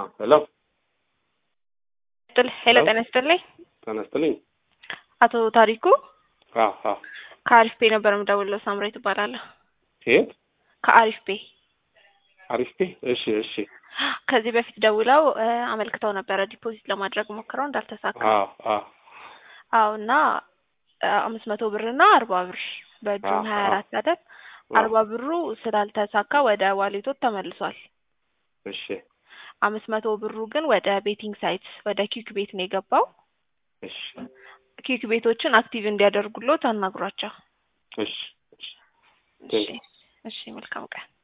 ሄሎ ጥል ሄሎ፣ ጤና ይስጥልኝ። ጤና ይስጥልኝ። አቶ ታሪኩ አዎ አዎ። ከአሪፍ ፔ ነበር የምደውለው። ሳምሬ ትባላለሁ። ከየት? ከአሪፍ ፔ አሪፍ ፔ። እሺ እሺ። ከዚህ በፊት ደውለው እ አመልክተው ነበረ ዲፖዚት ለማድረግ ሞክረው እንዳልተሳካ። አዎ አዎ አዎ እና አምስት መቶ ብር እና አርባ ብር በጁን አዎ፣ ሀያ አዎ። አራት አይደል? አርባ ብሩ ስላልተሳካ ወደ ዋሌቶት ተመልሷል። እሺ አምስት መቶ ብሩ ግን ወደ ቤቲንግ ሳይት ወደ ኪክ ቤት ነው የገባው። እሺ ኪክ ቤቶችን አክቲቭ እንዲያደርጉሎት አናግሯቸው። እሺ እሺ። እሺ እሺ፣ መልካም ቀን።